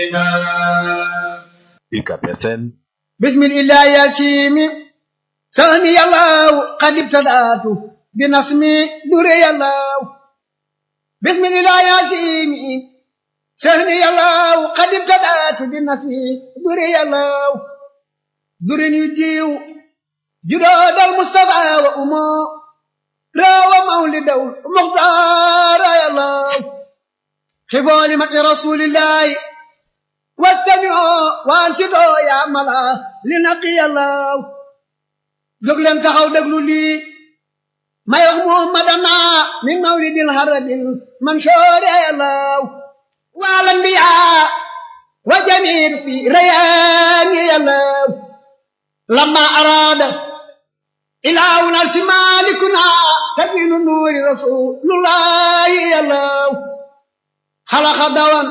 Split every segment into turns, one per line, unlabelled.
UCAB FM
بسم الله يا سيمي سهني الله قد ابتدأت بنصمي دري الله بسم الله يا سيمي سهني الله قد ابتدأت بنصمي دري الله دري يجيو جراد المصطفى وأمه راوى مولد المختار يا الله حفظ لمكر رسول الله واستمعوا وانشدوا يا ملا لنقي الله jóg leen taxaw déglu lii may wax muhammadana min mawlidil harabil mansoor yàllaw wal anbiya wa jamii fi rayaani yàllaw lamma araada ilaahun arsi malikuna tajinu nuuri rasulullahi yàllaw xalaqa dawan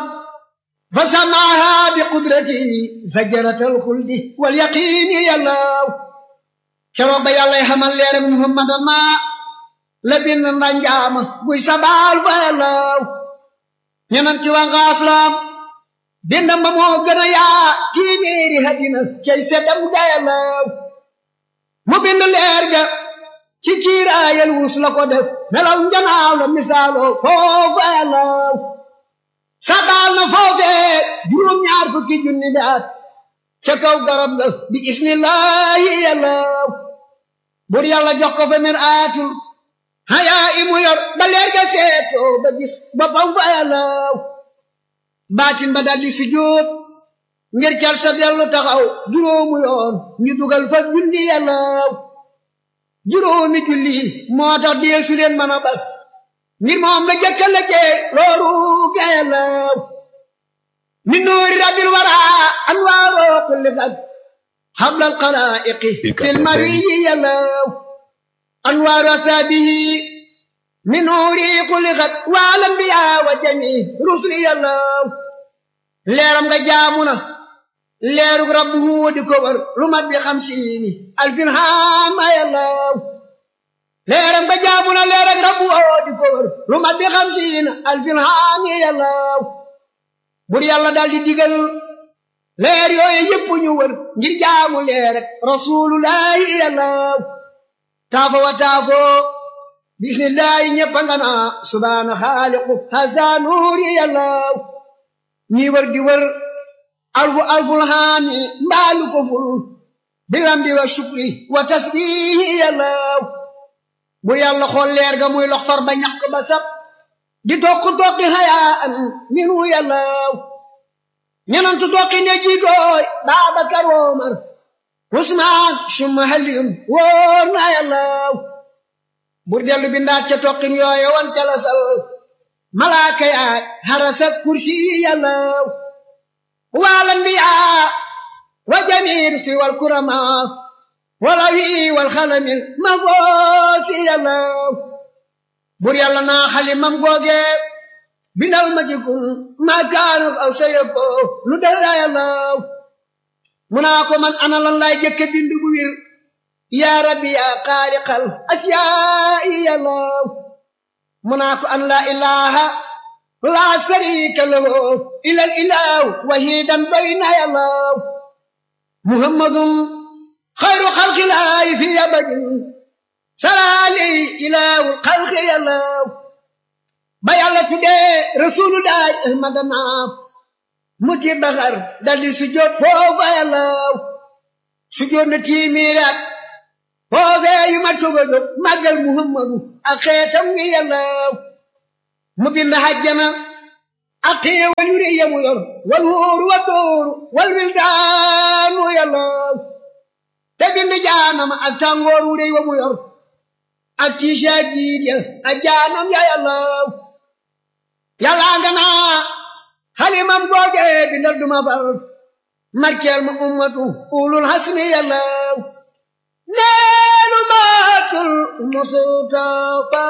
فسماها بقدرته زجرة الخلد واليقين يلاو keroog ba yàlla xamal leeram muhammad ma la bind ndanjaama buy sabaal fa yàllaw ñeneen ci waa ngaaslam bindam ba moo gën a yaa tiiméeri hadina cay seddam ga yàllaw mu bind leer ga ci kiiraayal wus la ko def melaw njanaaw la misaaloo foofa yàllaw sabaal na foofee juróom-ñaar fukki junni bi at ca kaw garab ga bi isnillahi yàllaw bur yàlla jox ko fa mir aatul hayaa imu yor ba leer ga seetoo ba gis boppam fa yàllaw baatin ba daldi sujjóot ngir cal sa dellu taxaw juróomu yoon ñu dugal fa julli yàllaw juróomi julli moo tax dee su leen mën a bal ngir moom la jëkka la jee looru ga yàllaw min nuuri rabbil wara anwaaroo kulli fag حبل القلائق في المري يلو أنوار أسابه من نوري خلقت والأنبياء وجميع رسل يلو ليرم جامنا ليرك ربه دكور رمت بخمسين ألف هام يلو ليرم جامنا ليرك ربه دكور رمت بخمسين ألف هام يلو بر يلا دال دي ديغل leer yooyu yëpp ñu wër ngir jaamu leer rek rasulullahi yàllaw taafo wa taafo bismillahi ñëpp a nga naa subhaana xaaliqu hasa nuuri yàllaw ñi wër di wër alfu alful haami mbaalu ko ful bilamdi wa shukri wa tasbihi yàllaw bu yàlla xool leer ga muy lox far ba ñàkk ba sab di tokk tokki hayaan minu yàllaw ñenantu tokki ne jiitooy Baabakar Omar Usmaan summa Aliyun wóor na yàllaw bur dellu bindaat ca tokkin yooye wan ca la sal malaaka yaay harasa kursi yàllaw wal anbiyaa wa jamiir si wal kurama wala wi wal xalamil ma goosi yàllaw bur yàlla naa xalimam googe bindal ma ci kun maa kaanuk aw sayako lu dara yàllaw mu naa ko man ana lan laay jëkke bind bu wir yaa rabbi yaa xaaliqal asiyaa'i yàllaw mu naa ko an laa ilaha laa sharika lahu ilal ilahu wahidan doy na yàllaw muhammadun xayru xalqilaahi fi abadin salaali ilahu xalqi yàllaw ba yàlla tuddee rasulullahi ahmadana mu ci baxar daldi sujjóot foofa yàllaw sujjóot na tiimiiraat foofee yu mat soog a jóg màggal muhammadu ak xeetam ngi yàllaw mu bind hajjana ak xéewal yu rëy yamu yor wal wóoru wa dóoru wal wildaanu yàllaw te bind jaanama ak tàngoor wu rëy wa mu yor ak tiisa jiid ya ak jaanam ya yàllaw yàlla nga naa xalimam googe bindal duma far markeel ma ummatu ulul hasmi yàllaw neelu maatul mustafa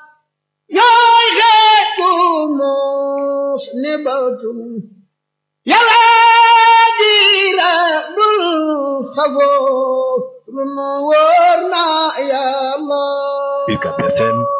yaay xeetu mos ne batum yàlla diira dul xafoo runu wóor na yàlla
UCAB FM